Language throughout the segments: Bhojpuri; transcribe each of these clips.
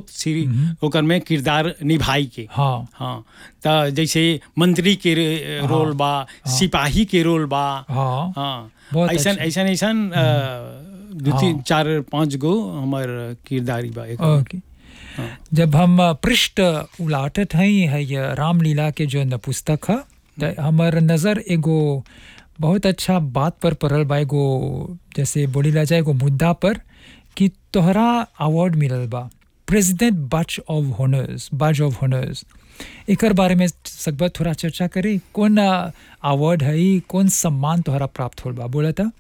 सी ओकर में किरदार निभाई के हाँ हाँ त जैसे मंत्री के रे- रोल बा सिपाही के रोल बा हाँ हाँ बहुत ऐसन अच्छा। ऐसन ऐसन अ, दू तीन चार पाँच गो हमर किरदारी बा एक ओके जब हम पृष्ठ उलाटत हई है ये रामलीला के जो न पुस्तक है त हमर नज़र एगो बहुत अच्छा बात पर पड़ल बा एगो जैसे बोली ला जाए एगो मुद्दा पर कि तोहरा अवार्ड मिलल बा president badge of honours badge of honours एकर बारे में सकबा थोड़ा चर्चा करी कौन अवार्ड है कौन सम्मान तोहरा प्राप्त होल बा बोला था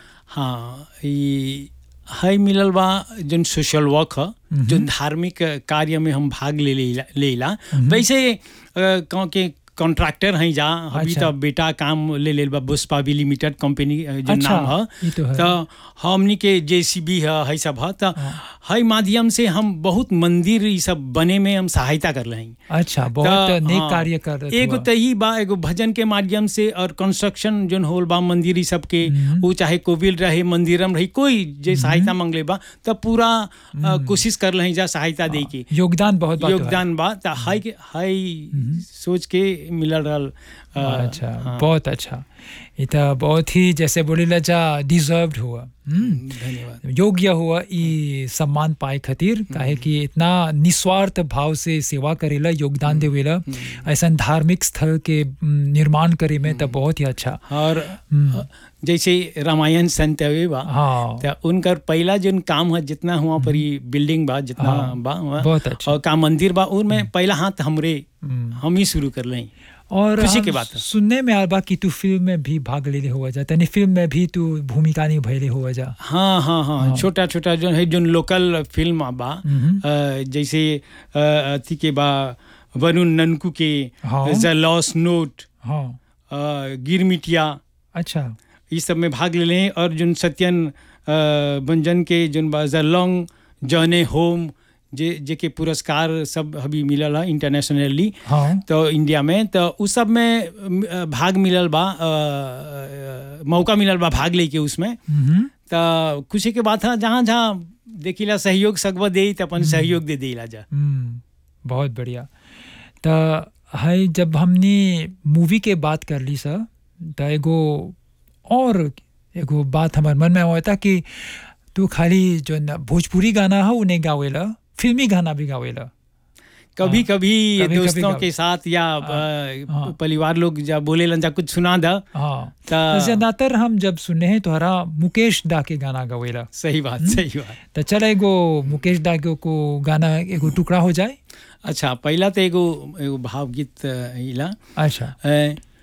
हाँ ई है मिलल बा जन सोशल वर्क ह जन धार्मिक कार्य में हम भाग ले लेला लेला वैसे अ, गाँव के कॉन्ट्रैक्टर हैं जा अभी अच्छा। तो बेटा काम ले लेल बा बुस्पावी लिमिटेड कंपनी अ, जन अच्छा, नाम ह ई तो है। तो हमनी के जेसीबी है है सब है तो है माध्यम से हम बहुत मंदिर ई सब बने में हम सहायता कर रहे हैं अच्छा बहुत त, नेक हाँ, कार्य कर रहे एगो त ही बा एगो भजन के माध्यम से और कंस्ट्रक्शन जोन होल बा मंदिर ई सब के वो चाहे कोविल रहे मंदिरम रही कोई जे सहायता मांगले बा त पूरा अ, कोशिश कर रहे जा सहायता दे के योगदान बहुत बा तोहरा। योगदान बा त हाई के हाई सोच के मिलल रहल अ, अच्छा हाँ, बहुत अच्छा ये तो बहुत ही जैसे बोली ला जा डिजर्व्ड हुआ हम्म, धन्यवाद योग्य हुआ ई सम्मान पाए खातिर काहे कि इतना निस्वार्थ भाव से सेवा करेला योगदान देवेला ऐसा धार्मिक स्थल के हम्म, निर्माण करे में तो बहुत ही अच्छा और अ, जैसे रामायण संत हवे बा हाँ त उनकर पहला जोन काम है जितना हुआ पर ई बिल्डिंग बा जितना हाँ, बा हुआ, बहुत अच्छा। और का मंदिर बा उनमें पहला हाथ हमरे हम्म। हम ही शुरू कर लें और खुशी हम की बात है। सुनने में आल बा कि तू फिल्म में भी भाग लेले हुआ जा तनी फिल्म में भी तू भूमिका निभैले हुआ जा हाँ हाँ हाँ छोटा छोटा जो है जो लोकल फिल्म बा मम्म। अ, जैसे अ, अथी के बा वरुण ननकू के हाँ। द लॉस नोट हाँ गिरमिटिया अच्छा ये सब में भाग ले लें और जो सत्यन अ, बंजन के जो बा द लॉन्ग जर्ने होम जे जे के पुरस्कार सब अभी मिलल है इंटरनेशनली हाँ तो इंडिया में तो उस सब में अ, भाग मिलल बा अ, अ, मौका मिलल बा भाग लेके उसमें मम्म। तो खुशी के बात है जहाँ जहाँ देखिला सहयोग सकब दे तो अपन सहयोग दे देला जा हम्म, बहुत बढ़िया त है जब हमने मूवी के बात कर ली सर त एगो और एगो बात हमारे मन में होता कि तू खाली जो न भोजपुरी गाना है उन्हें गावेला फिल्मी गाना भी गावेला कभी कभी कभी-कभी दोस्तों गाओ। के साथ या हाँ। अ, परिवार लोग जब बोले लन जा कुछ सुना दा हाँ ता- तो ज्यादातर हम जब सुने हैं तोहरा मुकेश दा के गाना गावेला सही बात सही बात तो चल एगो मुकेश दा के को गाना एगो टुकड़ा हो जाए अच्छा पहला तो एगो एगो भावगीत अ, इला अच्छा अ,